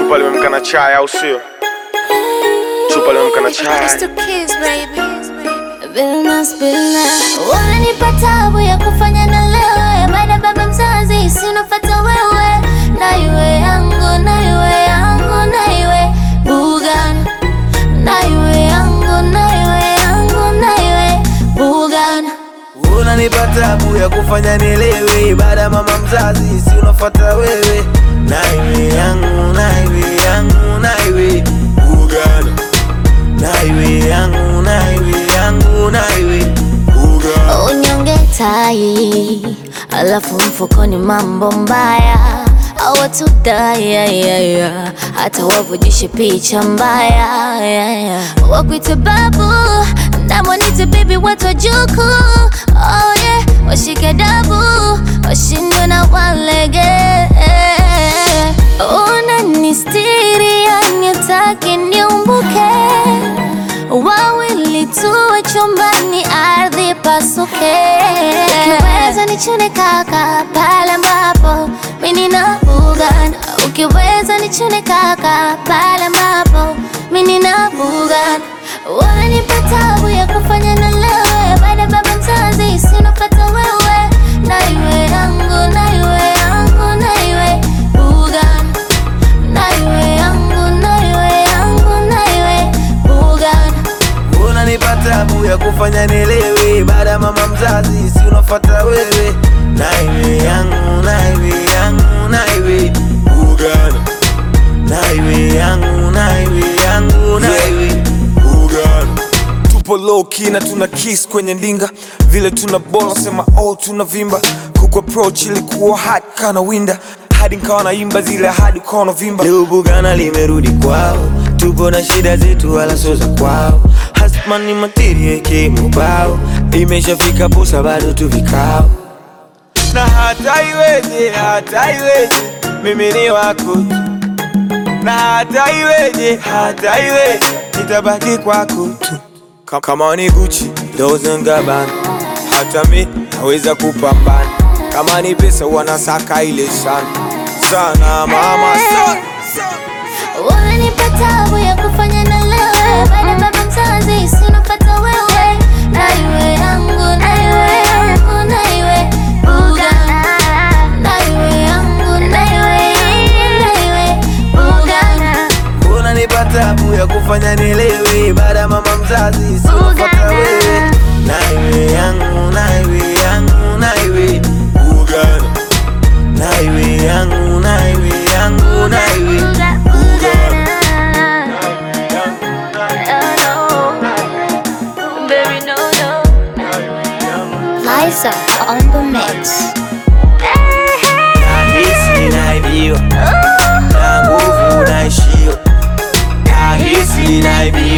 Chupa limemka na chai au sio? Chupa limemka na chai. Just a kiss, baby. Billnas, billnas. Unanipa tabu ya kufanya na lewe baada baba mzazi sinofata wewe na iwe yangu na iwe yangu na iwe Bugan na iwe yangu na iwe yangu na iwe Bugan Unanipa tabu ya kufanya nielewe, baada ya mama mzazi si unafuata wewe, na iwe yangu na iwe yangu na iwe Uganda, na iwe yangu na iwe yangu na iwe Uganda. Unyonge tai alafu mfukoni mambo mbaya awatudai yeah, yeah, yeah. hata wavujishe picha mbaya yeah, yeah. wakwite babu namwanite bibi watu wajuku oh, yeah. washike dabu washindwe na walege unanistiri yanitaki niumbuke wawili tuwe chumbani, ardhi pasuke. Ukiweza nichune kaka pale ambapo mimi nina Bugan. Ukiweza nichune kaka pale ambapo mimi nina Bugan. Wanipa tabu ya kufanya na lewe, baada baba mzazi sinopata wewe, na iwe yangu na iwe yangu na iwe Bugan, na iwe yangu na iwe yangu na iwe Bugan. Unanipa tabu ya kufanya nielewe, baada ya mama mzazi si unafuata wewe, na iwe yangu na iwe yangu na iwe Uganda, na iwe yangu na iwe yangu na iwe Uganda. Tupo low key na tuna kiss kwenye ndinga, vile tuna bola sema oh tuna vimba. Kuku approach ilikuwa hard kana winda, hadi nikawa naimba zile hadi ukawa unavimba. Leo Bugana limerudi kwao, tupo na shida zetu wala sio za kwao. Hasman ni materia kimubao, imeshafika posa bado tu vikao. na hata iweje, hata iweje, mimi ni wako tu. na hata iweje, hata iweje, nitabaki kwako tu. Ka- Kama ni Gucci, Dolce and Gabbana, hata mi naweza kupambana. Kama ni pesa wanasaka ile sana sana, mama sana. Unanipa tabu ya kufanya na lewe, baada baba mzazi sinopata wewe, na iwe yangu na iwe yangu na iwe Bugan, na iwe yangu na iwe na iwe Bugan. Unanipa tabu ya kufanya nielewe, baada ya mama mzazi si unafuata wewe, na iwe yangu na iwe yangu na iwe Uganda, na iwe yangu na iwe yangu na iwe Uganda. Liza on the mix. Nahisi naibiwa na nguvu naishiwa, nahisi naibiwa